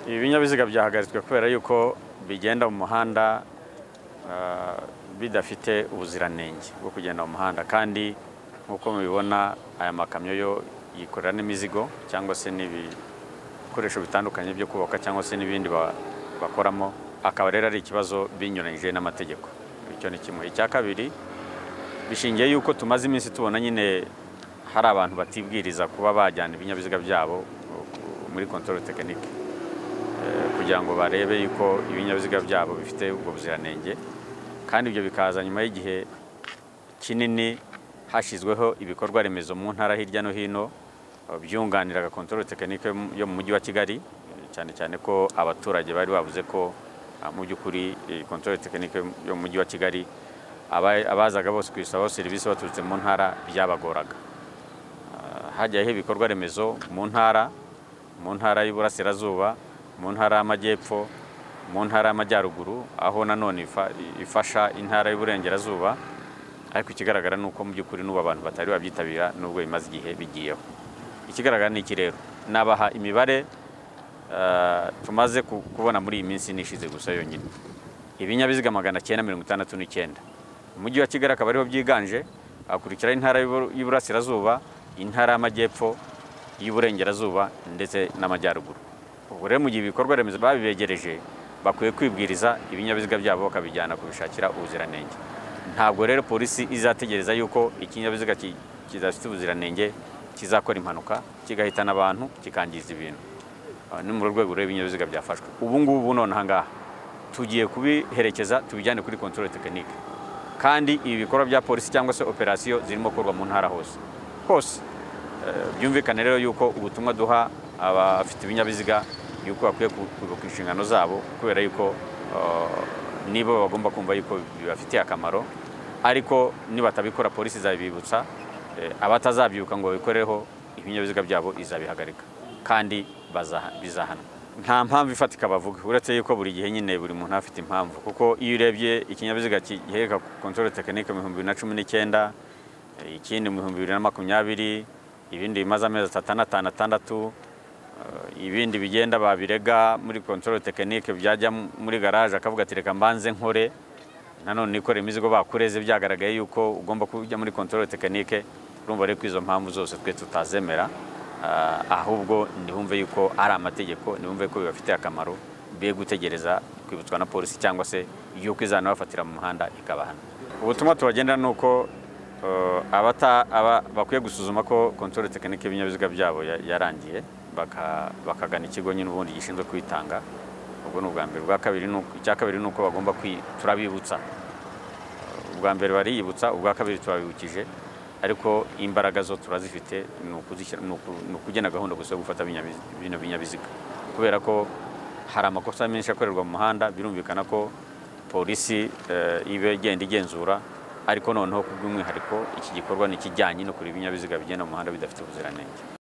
ibi binyabiziga byahagaritswe kubera yuko bigenda mu muhanda bidafite ubuziranenge bwo kugenda mu muhanda kandi nk'uko mubibona aya makamyo yo yikorera n'imizigo cyangwa se n'ibikoresho bitandukanye byo kubaka cyangwa se n'ibindi bakoramo akaba rero ari ikibazo binyuranyije n'amategeko icyo ni kimwe icya kabiri bishingiye yuko tumaze iminsi tubona nyine hari abantu batibwiriza kuba bajyana ibinyabiziga byabo muri kontorore tekinike kugira ngo barebe yuko ibinyabiziga byabo bifite ubwo buziranenge kandi ibyo bikaza nyuma y'igihe kinini hashyizweho ibikorwa remezo mu ntara hirya no hino byunganira agakontorore tekinike yo mu mujyi wa kigali cyane cyane ko abaturage bari bavuze ko mu by'ukuri kontorore tekinike yo mu mujyi wa kigali abazaga bose kuyisabaho serivisi baturutse mu ntara byabagoraga hajyaho ibikorwa remezo mu ntara mu ntara y'uburasirazuba mu ntara y'amajyepfo mu ntara y'amajyaruguru aho nanone ifasha intara y'uburengerazuba ariko ikigaragara ni uko mu by'ukuri n'ubu abantu batari babyitabira nubwo bimaze igihe bigiyeho ikigaragara ni iki rero nabaha imibare tumaze kubona muri iyi minsi nishize gusa yonyine ibinyabiziga magana cyenda mirongo itandatu n'icyenda umujyi wa kigali akaba ariho byiganje hakurikiraho intara y'uburasirazuba intara y'amajyepfo y'uburengerazuba ndetse n'amajyaruguru ubu rero mu gihe ibikorwa remezo babibegereje bakwiye kwibwiriza ibinyabiziga byabo bakabijyana kubishakira ubuziranenge ntabwo rero polisi izategereza yuko ikinyabiziga kidafite ubuziranenge kizakora impanuka kigahitana abantu kikangiza ibintu ni muri rwego rw'ibinyabiziga byafashwe ubu ngubu none aha ngaha tugiye kubiherekeza tubijyane kuri kontorore tekinike kandi ibi bikorwa bya polisi cyangwa se operasiyo zirimo gukorwa mu ntara hose hose byumvikane rero yuko ubutumwa duha abafite ibinyabiziga yuko bakwiye kugoka inshingano zabo kubera yuko nibo bagomba kumva yuko bibafitiye akamaro ariko nibatabikora polisi izabibibutsa abatazabyibuka ngo babikoreho ibinyabiziga byabo izabihagarika kandi bizahana nta mpamvu ifatika bavuga uretse yuko buri gihe nyine buri muntu afite impamvu kuko iyo urebye ikinyabiziga gihereka kontorore tekinike mu bihumbi bibiri na cumi n'icyenda ikindi mu bihumbi bibiri na makumyabiri ibindi bimaze amezi atatu n'atanu atandatu ibindi bigenda babirega muri kontorore tekinike byajya muri garaje akavuga ati reka mbanze nkore nanone ikore imizigo bakureze byagaragaye yuko ugomba kujya muri kontorore tekinike urumva rero ko izo mpamvu zose twe tutazemera ahubwo ntibumve yuko ari amategeko ntibumve ko bibafitiye akamaro be gutegereza kwibutswa na polisi cyangwa se yuko izanabafatira mu muhanda ikabahana ubutumwa tubagenda ni uko bakwiye gusuzuma ko kontorore tekinike y'ibinyabiziga byabo yarangiye bakagana ikigo nyine ubundi gishinzwe kwitanga ubwo ni ubwa mbere icya kabiri ni uko bagomba turabibutsa ubwa mbere bariyibutsa ubwa kabiri turabibukije ariko imbaraga zo turazifite ni ukugena gahunda gusa yo gufata bino binyabiziga kubera ko hari amakosa menshi akorerwa mu muhanda birumvikana ko polisi iba igenda igenzura ariko noneho ku bw'umwihariko iki gikorwa ni ikijyanye no kureba ibinyabiziga bigenda mu muhanda bidafite ubuziranenge